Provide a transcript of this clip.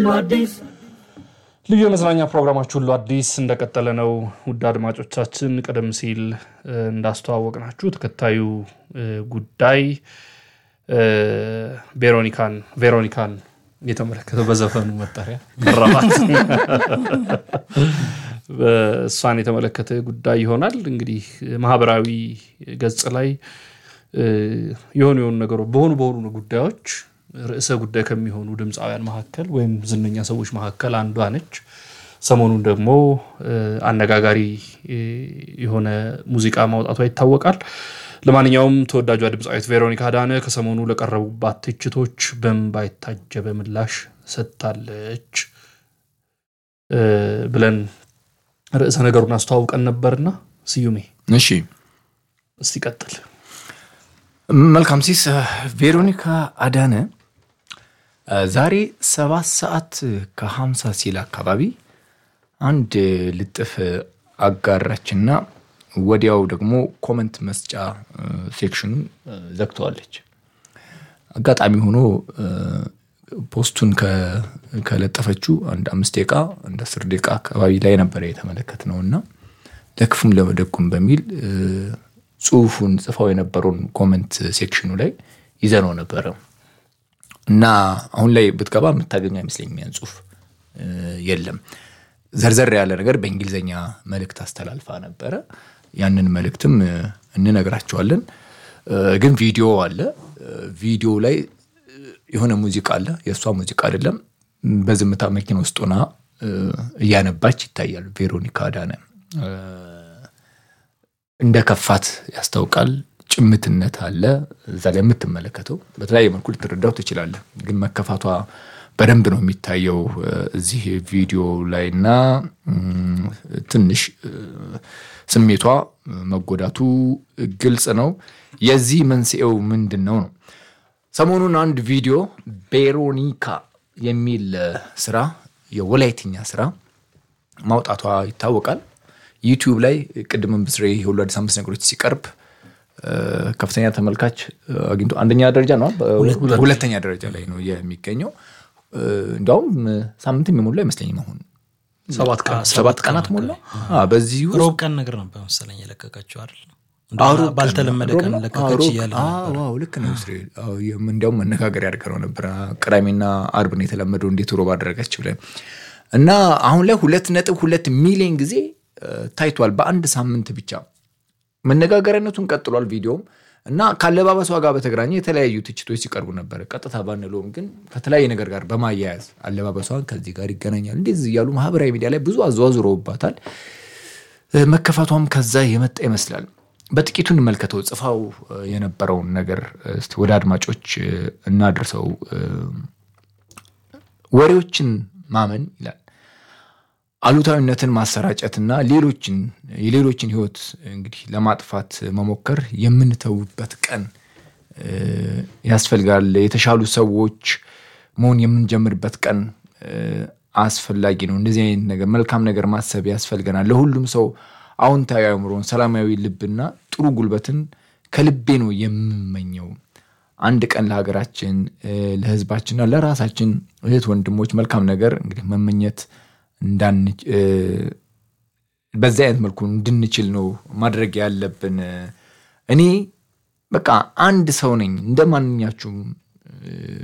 አዲስ ልዩ የመዝናኛ ፕሮግራማችሁ ሁሉ አዲስ እንደቀጠለ ነው። ውድ አድማጮቻችን ቀደም ሲል እንዳስተዋወቅናችሁ ተከታዩ ጉዳይ ቬሮኒካን ቬሮኒካን የተመለከተው በዘፈኑ መጠሪያ መራባት እሷን የተመለከተ ጉዳይ ይሆናል። እንግዲህ ማህበራዊ ገጽ ላይ የሆኑ የሆኑ ነገሮች በሆኑ በሆኑ ጉዳዮች ርዕሰ ጉዳይ ከሚሆኑ ድምፃውያን መካከል ወይም ዝነኛ ሰዎች መካከል አንዷ ነች። ሰሞኑን ደግሞ አነጋጋሪ የሆነ ሙዚቃ ማውጣቷ ይታወቃል። ለማንኛውም ተወዳጇ ድምፃዊት ቬሮኒካ አዳነ ከሰሞኑ ለቀረቡባት ትችቶች በእንባ የታጀበ ምላሽ ሰጥታለች ብለን ርዕሰ ነገሩን አስተዋውቀን ነበርና ስዩሜ እሺ እስቲ ቀጥል። መልካም ሲስ ቬሮኒካ አዳነ ዛሬ ሰባት ሰዓት ከሀምሳ ሲል አካባቢ አንድ ልጥፍ አጋራችና ወዲያው ደግሞ ኮመንት መስጫ ሴክሽኑን ዘግተዋለች። አጋጣሚ ሆኖ ፖስቱን ከለጠፈችው አንድ አምስት ደቂቃ አንድ አስር ደቂቃ አካባቢ ላይ ነበረ የተመለከት ነው እና ለክፉም ለመደጉም በሚል ጽሁፉን ጽፈው የነበረውን ኮመንት ሴክሽኑ ላይ ይዘነው ነበረ እና አሁን ላይ ብትገባ የምታገኘው አይመስለኝም። ያን ጽሁፍ የለም። ዘርዘር ያለ ነገር በእንግሊዝኛ መልእክት አስተላልፋ ነበረ። ያንን መልእክትም እንነግራቸዋለን። ግን ቪዲዮ አለ። ቪዲዮ ላይ የሆነ ሙዚቃ አለ። የእሷ ሙዚቃ አይደለም። በዝምታ መኪና ውስጥ ሆና እያነባች ይታያል። ቬሮኒካ አዳነ እንደ ከፋት ያስታውቃል። ጭምትነት አለ እዛ ላይ የምትመለከተው በተለያየ መልኩ ልትረዳው ትችላለህ። ግን መከፋቷ በደንብ ነው የሚታየው እዚህ ቪዲዮ ላይ እና ትንሽ ስሜቷ መጎዳቱ ግልጽ ነው። የዚህ መንስኤው ምንድን ነው ነው ሰሞኑን አንድ ቪዲዮ ቬሮኒካ የሚል ስራ የወላይትኛ ስራ ማውጣቷ ይታወቃል። ዩቲዩብ ላይ ቅድምም ብስሬ የሁሉ አዲስ አምስት ነገሮች ሲቀርብ ከፍተኛ ተመልካች አግኝቶ አንደኛ ደረጃ ነው፣ ሁለተኛ ደረጃ ላይ ነው የሚገኘው። እንዲያውም ሳምንት የሚሞላ አይመስለኝም። አሁን ሰባት ቀናት ሞላ። በዚህ ውስጥ ሮብ ቀን ነገር ነበር መሰለኝ የለቀቀችው አይደል? ባልተለመደ ቀን ለቀቀች እያለ ልክ ነው ብስሬ። እንዲያውም መነጋገር ያደርገነው ነበር። ቅዳሜና አርብ ነው የተለመደው፣ እንዴት ሮብ አደረገች ብለን እና አሁን ላይ ሁለት ነጥብ ሁለት ሚሊዮን ጊዜ ታይቷል በአንድ ሳምንት ብቻ። መነጋገሪያነቱን ቀጥሏል ቪዲዮም እና ከአለባበሷ ጋር በተገናኘ የተለያዩ ትችቶች ሲቀርቡ ነበር። ቀጥታ ባንለውም ግን ከተለያየ ነገር ጋር በማያያዝ አለባበሷን ከዚህ ጋር ይገናኛል እንደዚህ እያሉ ማህበራዊ ሚዲያ ላይ ብዙ አዘዋዝረውባታል። መከፋቷም ከዛ የመጣ ይመስላል። በጥቂቱ እንመልከተው። ጽፋው የነበረውን ነገር እስቲ ወደ አድማጮች እናድርሰው። ወሬዎችን ማመን ይላል አሉታዊነትን ማሰራጨትና ሌሎችን የሌሎችን ህይወት እንግዲህ ለማጥፋት መሞከር የምንተውበት ቀን ያስፈልጋል። የተሻሉ ሰዎች መሆን የምንጀምርበት ቀን አስፈላጊ ነው። እንደዚህ አይነት ነገር መልካም ነገር ማሰብ ያስፈልገናል። ለሁሉም ሰው አዎንታዊ አእምሮን፣ ሰላማዊ ልብና ጥሩ ጉልበትን ከልቤ ነው የምመኘው። አንድ ቀን ለሀገራችን፣ ለህዝባችንና ለራሳችን እህት ወንድሞች መልካም ነገር እንግዲህ መመኘት በዚህ አይነት መልኩ እንድንችል ነው ማድረግ ያለብን። እኔ በቃ አንድ ሰው ነኝ እንደ ማንኛችሁም